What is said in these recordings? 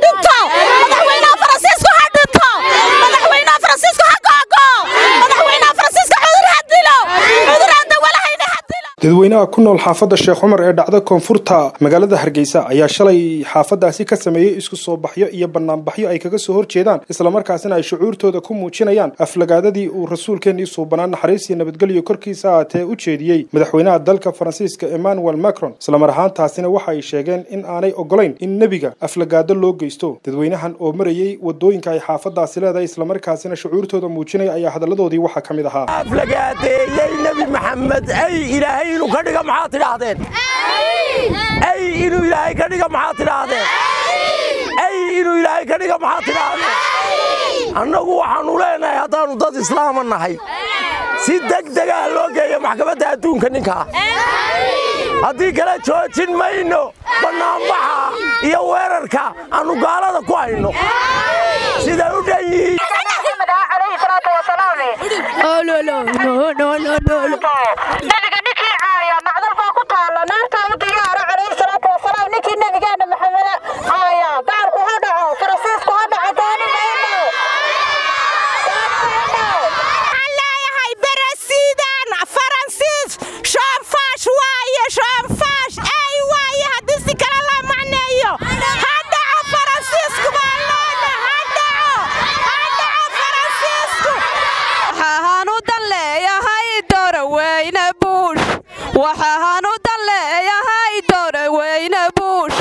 dhinto madaxweynaha faransiisku ha dhinto madaxweynaha faransiisku ha googo madaxweynaha faransiiska cudur ha dilo cudur aan dawo lahayna ha dilo dadweynaha ku nool xaafadda sheekh cumar ee dhacda koonfurta magaalada hargeysa ayaa shalay xaafadaasi ka sameeyey isku soo baxyo iyo banaanbaxyo ay kaga soo horjeedaan islamarkaasina ay shucuurtooda ku muujinayaan aflagaadadii uu rasuulkeenii suubanaa naxariis iyo nabadgelyo korkiisa aatee u jeediyey madaxweynaha dalka faransiiska emmanuel macron islamar ahaantaasina waxa ay sheegeen in aanay ogolayn in nebiga aflagaado loo geysto dadweynahan oo marayey wadooyinka ay xaafadaasi leedahay islamarkaasina shucuurtooda muujinaya ayaa hadalladoodii waxaa ka mid ahaa aflagaadeeyey nebi maxamed ay ilaahay inuu ka dhiga maxaad tidhaahdeen ay inuu ilaahay ka dhiga maxaad tidhaahdeen ay inuu ilaahay ka dhiga maxaad tidhaahdeen annagu waxaannu leenahay haddaannu dad islaama nahay si degdegaah loo geeyo maxkamadda adduunka ninkaa haddii kale joojin mayno bannaanbaxa iyo weerarka aannu gaalada ku hayno siday u dhan yihiin nabiga ninkii caaya macdal baa ku taalla naartaanu diyaara calayhi salaatu wasalaam ninkii nabigeena maxameda caaya gaalku ha dhaco faransiisku ha dhaco dooni mayno waxaan leeyahay beresidan faransiis shoonfaash waaye shoonfaash ey waaye haddii si kale loo macneeyo ha dhaco faransiisku baa loona ha dhaco ha dhaco faransiisku waxaan u dan leeyahay dooroweyne buush waxaan u dan leeyahay dooroweyne buush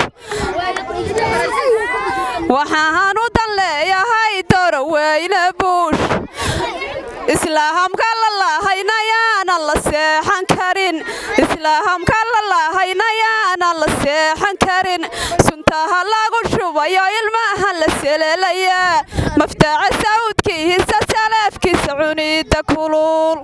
waxaan u dan leeyahay dooroweyne buush islaamka la lahaynayaanan la seexan karin islaamka la lahaynayaanan la seexan karin suntaha lagu shubayo ilmaha la seleelayaa maftaca sawdkiisa salaafkiisa cuniida kulul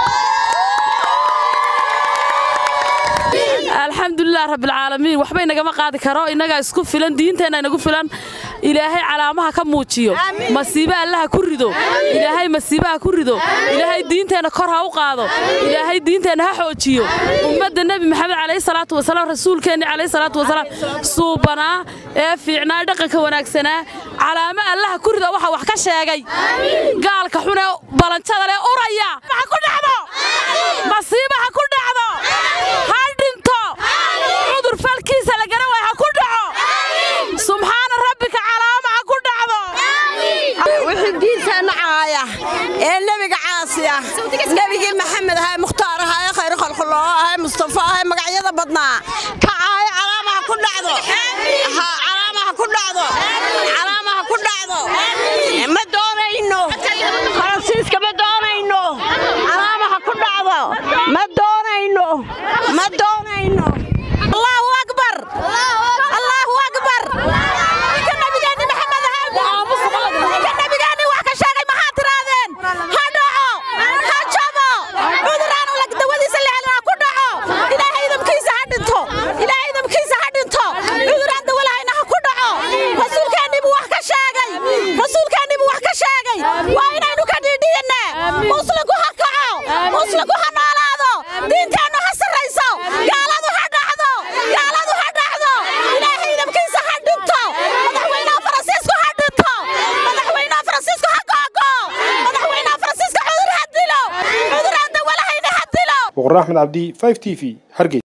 alxamdulilah rabbilcaalamiin waxba inagama qaadi karo innagaa isku filan diinteenna inagu filan ilaahay calaamaha ka muujiyo masiibe allaha ku rido ilaahay masiibaha ku rido ilaahay diinteenna kor ha u qaado ilaahay diinteenna ha xoojiyo ummadda nebi maxamed calayhi salaatu wasalaam rasuulkeenni calayhi salaatu wasalaam suubanaa ee fiicnaa dhaqanka wanaagsanaa calaamo allaha ku rido waxa wax ka sheegay gaalka xunee balanjada leh uraya ha ku dhacdo masiiba ha ku dhacdo ha dhinto cudur falkiisa la garan waay ha ku dhaco subxaana rabbika calaama ha ku dhacdo wixii diinteenna caaya ee nebiga caasi ah nebigii maxamed ahaa mukhtaar ahaa ee khayr khalkhuloo ahaa mustafa ahaa magacyada badnaa ka caaya calaama ha ku dhacdo calaama ha ku dhacdo calaama ha ku dhacdo ma doonayno faransiiska ma doonayno calaama ha ku dhacdo ma doonayno ma doonayno allahu akbar allahu akbar ninka nabigeeni maxamed ahaa ninka nabigeeni wax ka sheegay maxaa tiraadeen ha dhaco ha jabo cuduraanu lag dawadiisa la helin ha ku dhaco ilaahay idamkiisa ha dhinto ilaahay idamkiisa ha dhinto cuduraan dawo lahayna ha ku dhaco rasuulkeennii buu wax ka sheegay rasuulkeennii buu wax ka sheegay waa inaynu ka dhiidhiyinne muslimku ha kaco muslimku ha noolaado diinteennu ha sarrayso gaaladu ha dhacdo gaaladu ha dhacdo ilaahay idamkiisa ha dhinto madaxweynaha faransiisku ha dhinto madaxweynaha faransiisku ha googo madaxweynaha faransiiska cudur ha dilo cudur aan dawo lahayna ha dilo boqor axmed cabdi 5 t v hargey